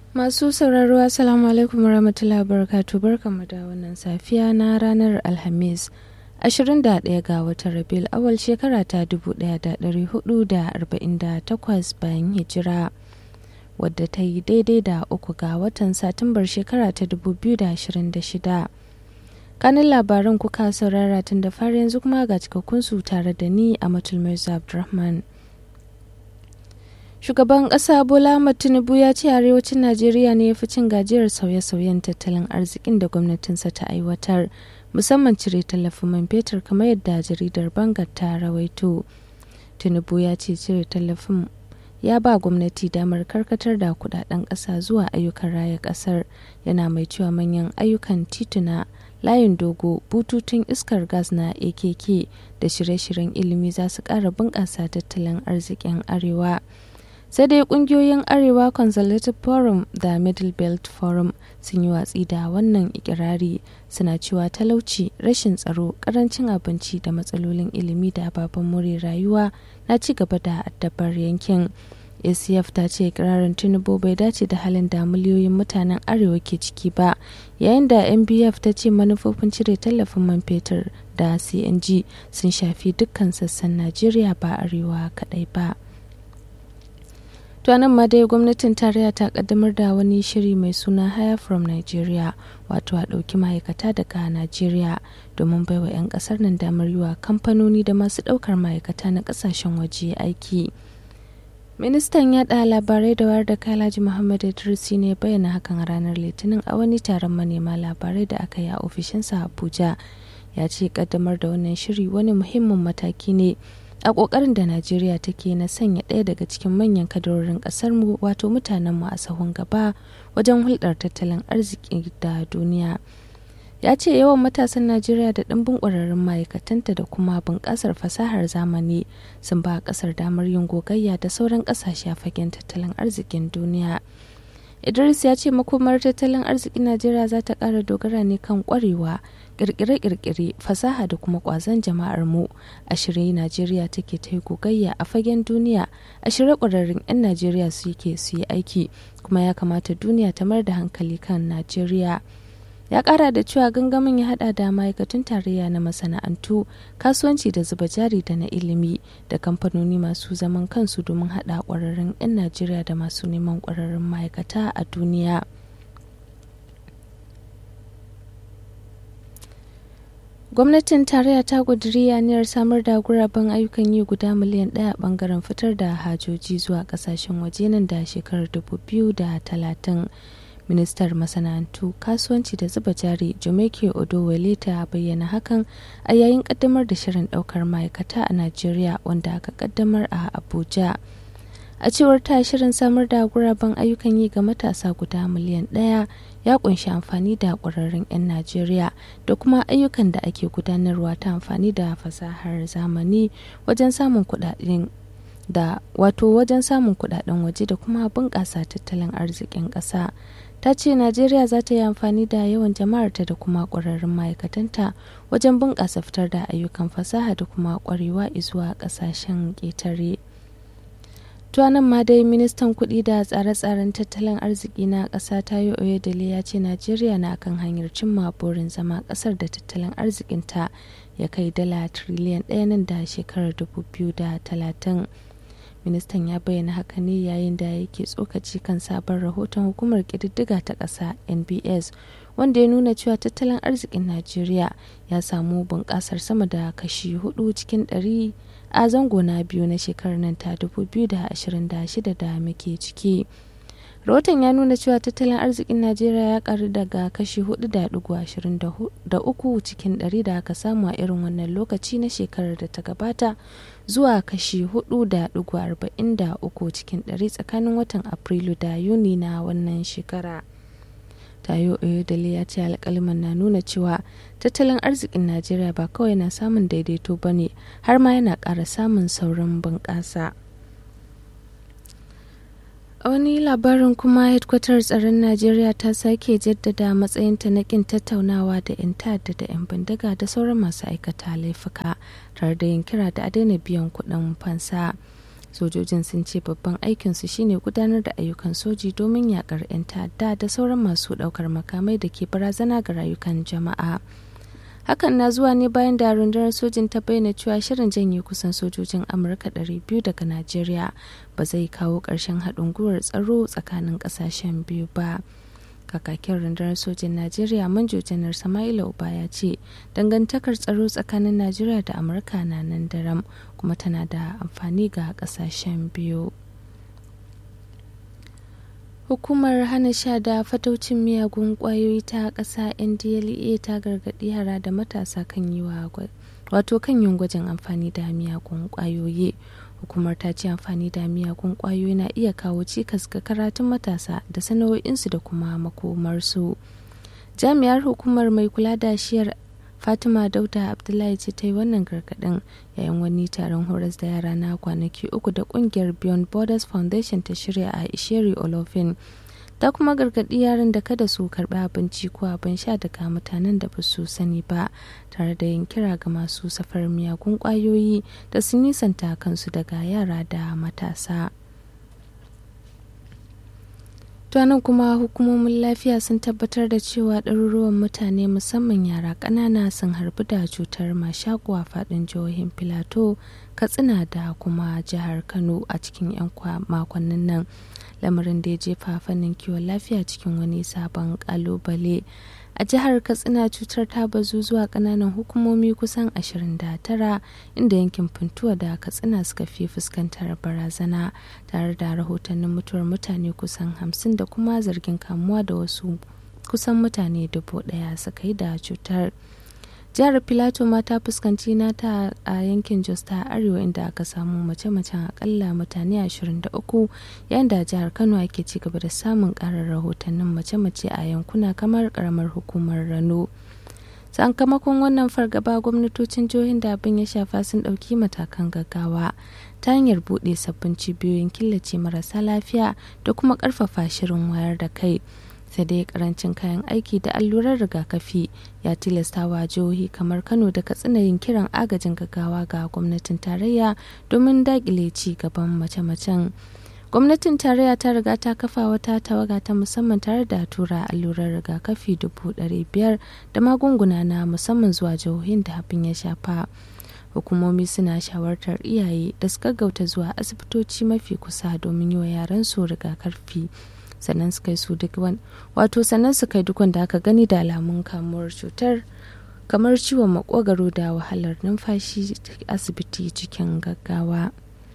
Masu sauraro Assalamu alaikum warahmatullahi wabarakatuh barkanmu da wannan safiya na ranar Alhamis 21 ga watan Rabiul awal shekara ta 1448 bayan hijira wadda ta yi daidai da uku ga watan Satumbar shekara ta 2026. Kanin labaran kuka saurara tun da fari yanzu kuma ga cikakkun su tare da ni a Matulmai Abdulrahman. Shugaban ƙasa Bola Ahmed Tinubu ya ce arewacin Najeriya ne ya fi cin gajiyar sauye-sauyen tattalin arzikin da gwamnatinsa ta aiwatar, musamman cire tallafin man fetur kamar yadda jaridar Bangar ta rawaito. Tinubu ya ce cire tallafin ya ba gwamnati damar karkatar da kudaden ƙasa zuwa ayyukan raya ƙasar yana mai cewa manyan ayyukan tituna layin dogo bututun iskar gas na akk da shirye-shiryen ilimi za su ƙara bunƙasa tattalin arzikin arewa. sai dai kungiyoyin arewa conservative forum da middle belt forum sun yi watsi da wannan ikirari suna cewa talauci rashin tsaro karancin abinci da matsalolin ilimi da ababen more rayuwa na ci gaba da addabar yankin acf ta ce ikirarin tinubu bai dace da halin da miliyoyin mutanen arewa ke ciki ba yayin da mbf ta ce manufofin cire tallafin man fetur da cng sun shafi dukkan sassan najeriya ba arewa kadai ba. To nan ma dai gwamnatin tarayya ta kaddamar da wani shiri mai suna Hire from Nigeria wato a ɗauki ma'aikata daga Najeriya domin baiwa 'yan ƙasar nan damar yi wa kamfanoni da masu ɗaukar ma'aikata na ƙasashen waje aiki. Ministan yaɗa labarai da wayar da Kalaji Muhammad Idrisi ne bayyana hakan a ranar Litinin a wani taron manema labarai da aka yi a ofishinsa Abuja. Ya ce kaddamar da wannan shiri wani muhimmin mataki ne a ƙoƙarin da najeriya take na sanya ɗaya daga cikin manyan kadarorin ƙasarmu wato mutanenmu a sahun gaba wajen hulɗar tattalin arziki da duniya ya ce yawan matasan najeriya da ɗimbin ƙwararrun ma'aikatanta da kuma bunƙasar fasahar zamani sun ba ƙasar damar yin gogayya da sauran ƙasashe a fagen tattalin arzikin duniya idris ya ce makomar tattalin arzikin najeriya za ta ƙara dogara ne kan ƙwarewa kirkire-kirkire fasaha da kuma kwazon jama'ar mu a shirye najeriya take ta yi gogayya a fagen duniya a shirye kwararrun 'yan najeriya su yake su yi aiki kuma ya kamata duniya ta mar da hankali kan najeriya ya kara da cewa gangamin ya hada da ma'aikatun tarayya na masana'antu kasuwanci da zuba jari da na ilimi da kamfanoni masu zaman kansu domin hada kwararrun 'yan najeriya da masu neman kwararrun ma'aikata a duniya. gwamnatin tarayya ta ƙudiri aniyar samar da guraben ayyukan yi guda miliyan ɗaya bangaren fitar da hajoji zuwa ƙasashen waje nan da shekarar 2030 ministar masana'antu kasuwanci da zuba jari jumeke odowale ta bayyana hakan a yayin ƙaddamar da shirin ɗaukar ma'aikata a najeriya wanda aka ƙaddamar a abuja a cewar ta shirin samar da guraben ayyukan yi ga matasa guda miliyan ɗaya ya kunshi amfani da ƙwararrun 'yan najeriya da kuma ayyukan da ake gudanarwa ta amfani da fasahar zamani wajen samun kuɗaɗen da wato wajen samun kuɗaɗen waje da kuma bunƙasa tattalin arzikin ƙasa ta ce najeriya za ta yi amfani da yawan jama'arta da kuma ƙwararrun ma'aikatanta wajen bunƙasa fitar da ayyukan fasaha da kuma ƙwarewa zuwa ƙasashen ƙetare. nan ma dai ministan kuɗi da tsare-tsaren tattalin arziki na ƙasa tayo oyedele ya ce najeriya na kan hanyar cimma burin zama ƙasar da tattalin arzikinta ya kai dala triliyan ɗaya nan da shekarar 2030 ministan ya bayyana haka ne yayin da yake tsokaci kan sabon rahoton hukumar ƙididdiga ta ƙasa nbs wanda ya nuna cewa tattalin arzikin najeriya ya samu bunƙasar sama da kashi 4 cikin ɗari. a zango na biyu na shekarar nan ta 2026 da muke ciki rahoton ya nuna cewa tattalin arzikin najeriya ya karu daga kashi 4.23 cikin 100 da aka samu a irin wannan lokaci na shekarar da ta gabata zuwa kashi 4.43 cikin 100 tsakanin watan afrilu da yuni na wannan shekara tayo oyodele ya ce alkaliman na nuna cewa tattalin arzikin najeriya ba kawai na samun daidaito ba ne har ma yana ƙara samun saurin bunƙasa a wani labarin kuma hedkwatar tsaron najeriya ta sake jaddada matsayinta na kin tattaunawa da 'yan ta'adda da 'yan bindiga da sauran masu aikata laifuka tare da yin kira da a daina biyan kuɗin fansa sojojin sun ce babban aikinsu shine gudanar da ayyukan soji domin yakar 'yan ta'adda da sauran masu daukar makamai da ke barazana ga rayukan jama'a hakan na zuwa ne bayan da rundunar sojin ta bayyana cewa shirin janye kusan sojojin amurka 200 daga najeriya ba zai kawo ƙarshen haɗin gwiwar tsaro tsakanin ƙasashen biyu ba kakakin rundunar sojin najeriya manjo janar sama'ila uba ya ce dangantakar tsaro tsakanin najeriya da amurka na nan daram kuma tana da amfani ga kasashen biyu hukumar hana sha da fataucin miyagun kwayoyi ta ƙasa ndla ta gargaɗi yara da matasa kan yi wa wato kan yin gwajin amfani da miyagun kwayoyi hukumar ta ce amfani da miyagun kwayoyi na iya kawo cikas ga karatun matasa da sana'o'insu da kuma makomarsu jami'ar hukumar mai kula da shiyar fatima dauda abdullahi ce ta yi wannan gargadin yayin wani taron horas da yara na kwanaki uku da kungiyar beyond borders foundation ta shirya a isheri olofin ta kuma gargaɗi yaran da kada su karɓi abinci ko abin sha daga mutanen da ba su sani ba tare da yin kira ga masu safar miyagun ƙwayoyi da su nisanta kansu daga yara da matasa nan kuma hukumomin lafiya sun tabbatar da cewa ɗaruruwan mutane musamman yara ƙanana sun harbi da cutar mashaƙo a faɗin jihohin filato katsina da kuma jihar kano a cikin 'yan makonnin nan lamarin da ya jefa fannin kiwon lafiya cikin wani sabon kalubale a jihar katsina cutar ta bazu zuwa kananan hukumomi kusan 29 inda yankin funtuwa da katsina suka fi fuskantar barazana tare da rahotannin mutuwar mutane kusan 50 da kuma zargin kamuwa da wasu kusan mutane dubu daya suka yi da cutar jihar filato ma ta fuskanci nata a yankin jos ta arewa inda aka samu mace-macen akalla mutane 23 yayin da jihar kano ake ci gaba da samun karar rahotannin mace-mace a yankuna kamar karamar hukumar rano sakamakon wannan fargaba gwamnatocin jihohin da abin ya shafa sun ɗauki matakan gaggawa ta hanyar buɗe sabbin cibiyoyin killace marasa lafiya da kuma ƙarfafa shirin wayar da kai sai dai karancin kayan aiki da allurar rigakafi ya tilasta wa jihohi kamar kano da katsina yin kiran agajin gaggawa ga gwamnatin tarayya domin dakile ci gaban mace-macen gwamnatin tarayya ta riga ta kafa wata tawaga ta musamman tare da tura allurar rigakafi dubu biyar da magunguna na musamman zuwa jihohin da abin ya shafa hukumomi suna shawartar iyaye da su gaggauta zuwa asibitoci mafi kusa domin yi wa yaransu rigakafi sannan su kai su duk wato sannan su kai duk wanda aka gani da alamun kamuwar cutar kamar ciwon makogaro da wahalar numfashi asibiti cikin gaggawa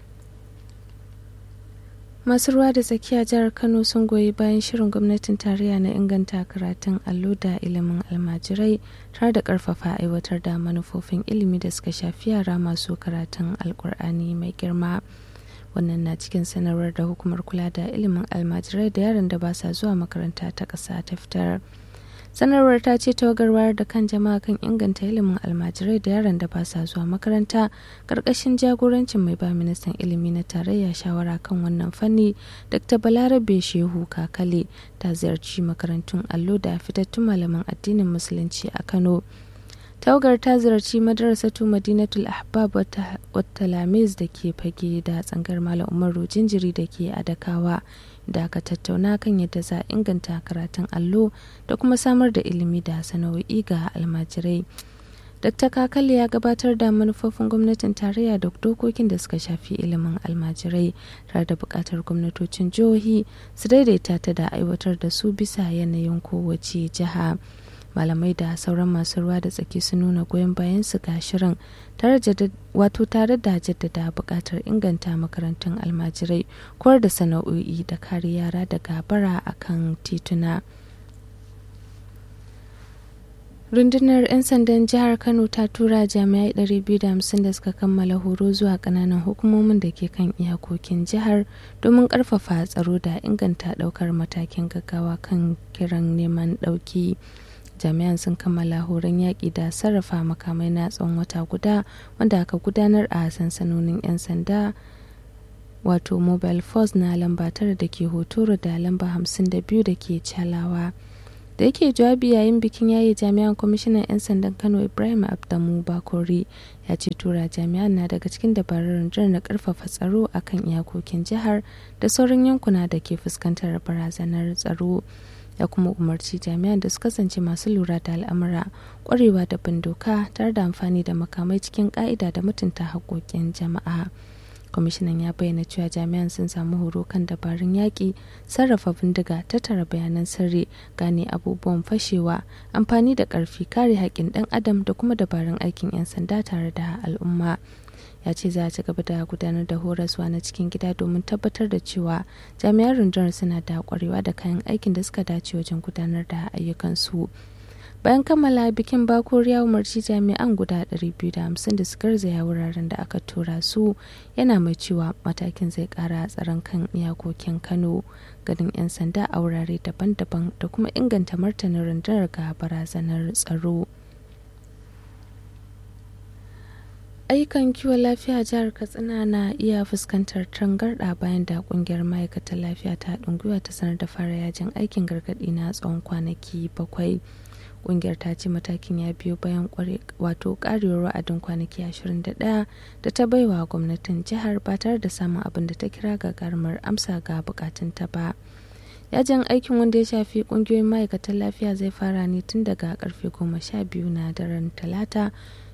masu ruwa da tsakiya jihar kano sun goyi bayan shirin gwamnatin tarayya na inganta karatun allo da ilimin almajirai tare da karfafa aiwatar da manufofin ilimi da suka shafi yara masu karatun alkur'ani mai girma wannan na cikin sanarwar da hukumar kula da ilimin almajirai da yaran da ba sa zuwa makaranta ta ƙasa ta fitar sanarwar ta ce tawagar wayar da kan jama'a kan inganta ilimin almajirai da yaran da ba sa zuwa makaranta ƙarƙashin jagorancin mai ba ministan ilimi na tarayya shawara kan wannan fanni dr balarabe shehu kakale ta ziyarci makarantun allo da fitattun malaman addinin musulunci a kano tawagar ta ziyarci madarasatu madinatul ahbab wata lamis da ke fage da tsangar malam umaru jinjiri da ke adakawa da aka tattauna kan yadda za a inganta karatun allo da kuma samar da ilimi da sana'o'i ga almajirai dr kakale ya gabatar da manufofin gwamnatin tarayya da dokokin da suka shafi ilimin almajirai tare da buƙatar gwamnatocin jihohi su daidaita ta da aiwatar da su bisa yanayin kowace jiha. malamai da sauran masu ruwa da tsaki sun nuna goyon bayan su ga shirin wato tare da jaddada buƙatar inganta makarantun almajirai koyar da sana'o'i da kare yara daga bara akan tituna rundunar 'yan sandan jihar kano ta tura jami'ai 250 da suka kammala horo zuwa kananan hukumomin da ke kan iyakokin jihar domin karfafa tsaro da inganta daukar matakin gaggawa kan kiran neman dauki jami'an sun kammala horon yaƙi da sarrafa makamai na tsawon wata guda wanda aka gudanar a sansanonin 'yan sanda wato mobile force na lamba tara da ke hotoro da lamba 52 da ke calawa da yake jawabi yayin bikin yayi jami'an kwamishinan 'yan sandan kano ibrahim abdamu bakori ya ce tura jami'an na daga cikin dabarun rundunar na karfafa tsaro akan iyakokin jihar da sauran yankuna da ke fuskantar barazanar tsaro ya kuma umarci jami'an da su kasance masu lura da al'amura kwarewa da bin doka tare da amfani da makamai cikin ka'ida da mutunta haƙoƙin jama'a kwamishinan ya bayyana cewa jami'an sun samu horo kan dabarun yaƙi sarrafa bindiga tattara bayanan sirri gane abubuwan fashewa amfani da ƙarfi kare haƙƙin ɗan adam da kuma dabarun aikin 'yan sanda tare da al'umma ya ce za a ci gaba da gudanar da horaswa na cikin gida domin tabbatar da cewa jami'an rundunar suna da kwarewa da kayan aikin da suka dace wajen gudanar da ayyukansu bayan kammala bikin bakor ya umarci jami'an guda 250 da su garzaya wuraren da aka tura su yana mai cewa matakin zai kara tsaron kan iyakokin kano ganin 'yan sanda a wurare daban-daban da kuma inganta martanin rundunar ga barazanar tsaro ayyukan kiwon lafiya jihar katsina na iya fuskantar tangarɗa bayan da kungiyar ma'aikatan lafiya ta haɗin gwiwa ta sanar da fara yajin aikin gargaɗi na tsawon kwanaki bakwai kungiyar ta ce matakin ya biyo bayan wato karewar wa'adin kwanaki 21 da ta baiwa gwamnatin jihar ba tare da samun abin da ta kira gagarumar amsa ga bukatunta ba yajin aikin wanda ya shafi kungiyoyin ma'aikatan lafiya zai fara ne tun daga karfe 12 na daren talata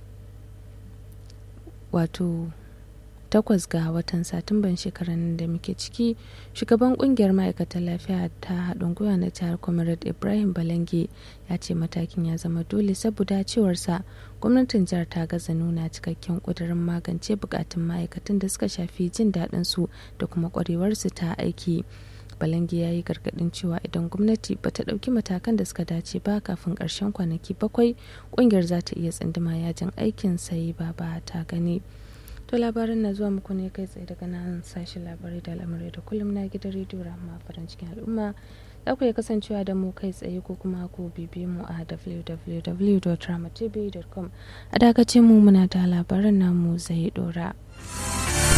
wato takwas ga watan satumban shekarar da muke ciki shugaban kungiyar ma'aikatan lafiya ta haɗin gwiwa na jihar comrade ibrahim balange ya ce matakin ya zama dole saboda cewarsa gwamnatin jihar ta gaza nuna cikakken ƙudurin magance bukatun ma'aikatan da suka shafi jin daɗin su da kuma ƙwarewarsu ta aiki balange ya yi gargaɗin cewa idan gwamnati ba ta ɗauki matakan da suka dace ba kafin ƙarshen kwanaki bakwai ƙungiyar za ta iya tsinduma yajin aikin sai ba ba ta gani to labarin na zuwa muku ne kai tsaye daga nan sashen labarai da al'amurai da kullum na gidan rediyo rahama farin cikin al'umma za ku iya kasancewa da mu kai tsaye ko kuma ku bibiye mu a www.ramatv.com a dakace mu muna da labaran namu zai dora